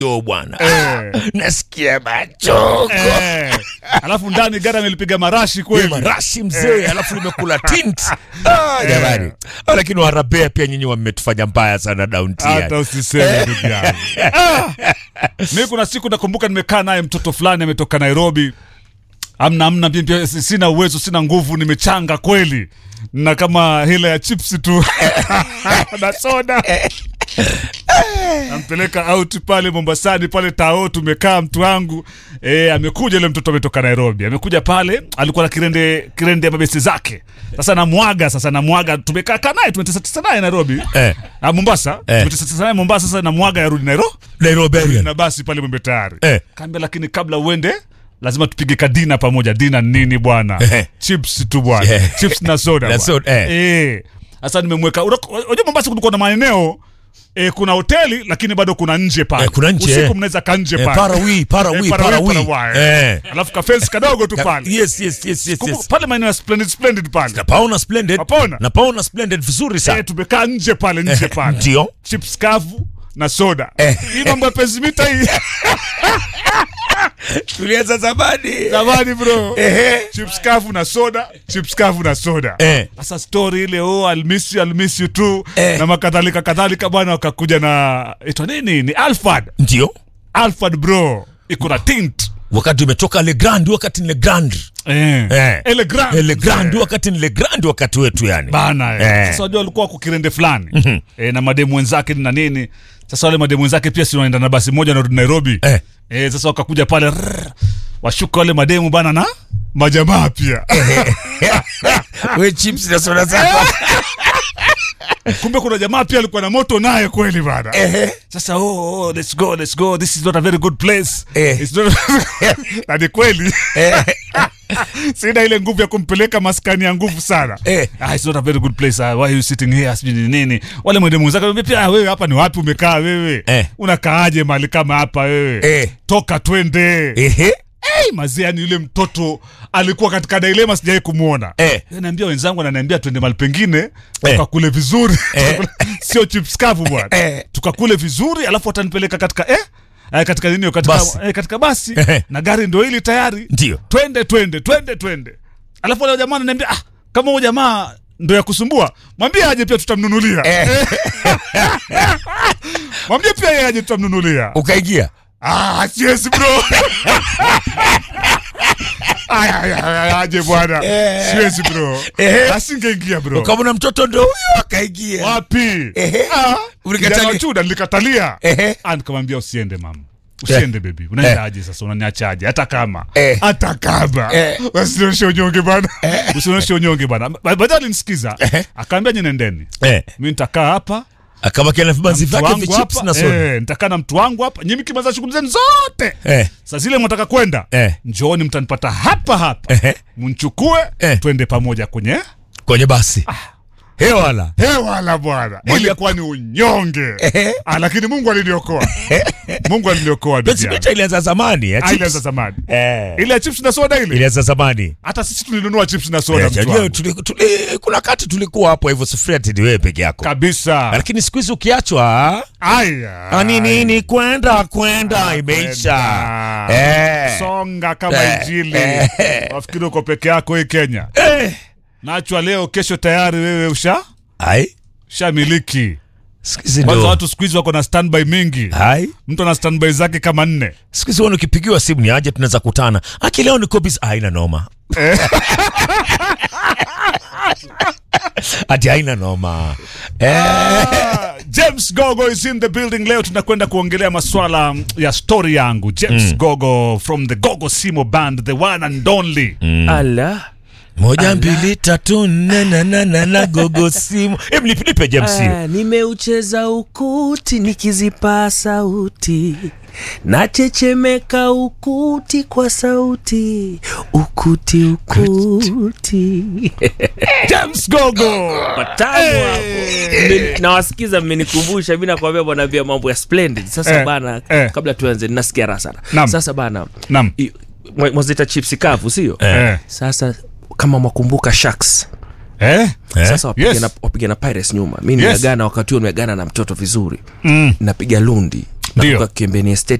yo bwana Eh. nasikia machoko Eh, alafu ndani gari amelipiga marashi kweli marashi mzee alafu limekula tint ah, jamani Ah, lakini warabea pia nyinyi wametufanya mbaya sana downti hata usiseme ndugu yangu Ah! mi kuna siku nakumbuka nimekaa naye mtoto fulani ametoka nairobi amna amna mimi pia si- sina uwezo sina nguvu nimechanga kweli na kama hela ya chipsi tu na soda nampeleka out pale mombasani pale tao tumekaa mtu wangu e, amekuja ile mtoto ametoka nairobi amekuja pale alikuwa na kirende kirende ya mabesi zake sasa namwaga sasa namwaga tumekaa kaa naye tumetesatesa naye nairobi Eh. Ah, mombasa Eh. tumetesatesa naye mombasa sasa namwaga yarudi nairobi nairobi na basi pale mwembe tayari Eh. kaambia lakini kabla uende lazima tupige kadina pamoja dina nini bwana Eh. chips tu bwana Eh. chips na soda Na bwana. soda, eh. eh sasa nimemweka unajua unajua mombasa kulikuwa na maeneo E, kuna hoteli lakini bado kuna nje pale Eh, kuna nje, usiku eh. mnaweza ka nje Eh, pale parawi, parawi, Eh, parawi, parawi. parawi. Eh. alafu kafensi kadogo tu pale yes yes yes yes, Kumbuka, yes. pale maeneo ya splendid splendid pale napaona splendid Napaona? napaona splendid vizuri eh, sana tumekaa nje pale nje pale ndio chips kavu na soda Eh. hii mambo ya pensimita hii tulianza zamani zamani bro Ehe. chips kavu na soda chips kavu na soda Eh. sasa story ile oh I'll miss you I'll miss you tu Eh. na makadhalika kadhalika bwana wakakuja na itwa nini ni Alfred ndio Alfred bro iko na tint wakati umetoka le grand wakati ni le grand eh Eh. ele grand le grand wakati ni le grand wakati wetu yani bana eh. Eh. sasa wajua walikuwa wako kirende fulani eh, na mademu wenzake na nini sasa wale mademu wenzake pia si wanaenda na basi moja narudi Nairobi Eh. Eh, sasa wakakuja pale rrr, washuka wale mademu bana na majamaa pia we chips na soda zako kumbe kuna jamaa pia alikuwa na moto naye kweli bana sasa oh, oh, let's go let's go this is not a very good place Eh. It's not... na ni kweli sina ile nguvu ya kumpeleka maskani ya nguvu sana Eh. ah, it's not a very good place uh, why are you sitting here sijui ni nini wale mwende mwenzake wanambia pia "Ah, wewe hapa ni wapi umekaa wewe Eh. unakaaje mahali kama hapa wewe Eh. toka twende ehe hey, mazee yani yule mtoto alikuwa katika dilema sijawai kumwona Eh. naambia wenzangu ananiambia twende mahali pengine Eh. tukakule vizuri Eh. sio chips kavu bwana Eh. tukakule vizuri alafu watanipeleka katika eh? Eh, katika nini katika Basi. eh, katika basi Eh. na gari ndo hili tayari Ndio. twende twende twende twende alafu wale jamaa ananiambia ah, kama huyo jamaa ndo ya kusumbua mwambie aje pia tutamnunulia Eh. mwambie pia yeye aje tutamnunulia ukaingia Ah, siwezi bro. Aya, aya, aya, aje bwana. Siwezi bro. Eh. Asingeingia bro. ukamona mtoto ndo huyo akaingia Wapi? Ehe. Ah, Ulikatalia. kijana wa chuda nilikatalia. Ehe. Ah, nikamwambia usiende mama. Usiende baby. Unaenda aje sasa unaniachaje? Hata kama. Eh. Hata kama. Eh. Usionyeshe unyonge bana. Usionyeshe unyonge bana. Ba- Baadaye alinisikiza. Akaambia nyinyi nendeni. eh. Mimi nitakaa hapa akabakia na vibanzi mtu vyake wangu vichips hapa na soda eh, nitakaa na mtu wangu hapa nyinyi mkimaliza shughuli zenu zote Eh. saa zile mnataka kwenda Eh. njooni mtanipata hapa hapa Ehe. mnchukue Eh. twende pamoja kwenye kwenye basi hewala hewala bwana ilikuwa ni unyonge Ehe. ah, lakini mungu aliniokoa mungu aliniokoa ndugu yangu. pensimita ilianza zamani ya Ah, chips. ilianza zamani Eh. ile ya chips na soda ile ilianza zamani hata sisi tulinunua chips na soda Eh, mtu unajua wangu. tuli- tuli- kuna kati tulikuwa hapo hivyo sufuria tini wewe peke yako kabisa lakini siku hizi ukiachwa aya ah, nini ni kwenda kwenda imeisha Kwenda. Eh. songa kama Eh. injili Eh. wafikiri uko peke yako hii kenya Eh. nachwa leo kesho tayari wewe usha ai shamiliki siku hizi kwanza ndo watu siku hizi wako na standby mingi ai mtu ana standby zake kama nne siku hizi wana ukipigiwa simu ni aje tunaweza kutana aki leo niko busy haina noma ati haina noma eh. Ah, James Gogo is in the building leo tunakwenda kuongelea maswala ya story yangu James Gogo from the Gogo Simo band the one and only ala moja mbili tatu nne na na na na gogo simu Em, nipe nipe James hiyo. Ah, nimeucheza ukuti nikizipa sauti nachechemeka ukuti kwa sauti ukuti ukuti James Gogo matamu hapo Mme- nawasikiza mmenikumbusha mi nakwambia bwana vya mambo ya splendid sasa Eh, bana eh. kabla tuanze nasikia raha sana Naam. sasa bana Naam. i- mwa- mwazita chipsi kavu sio eh. sasa kama mwakumbuka sharks Eh? Eh? sasa wapiga Yes. na, wapiga na pirates nyuma mi Yes. nimeagana wakati huo nimeagana na mtoto vizuri Mm. napiga lundi Ndio. Nakumbuka Kiembeni Estate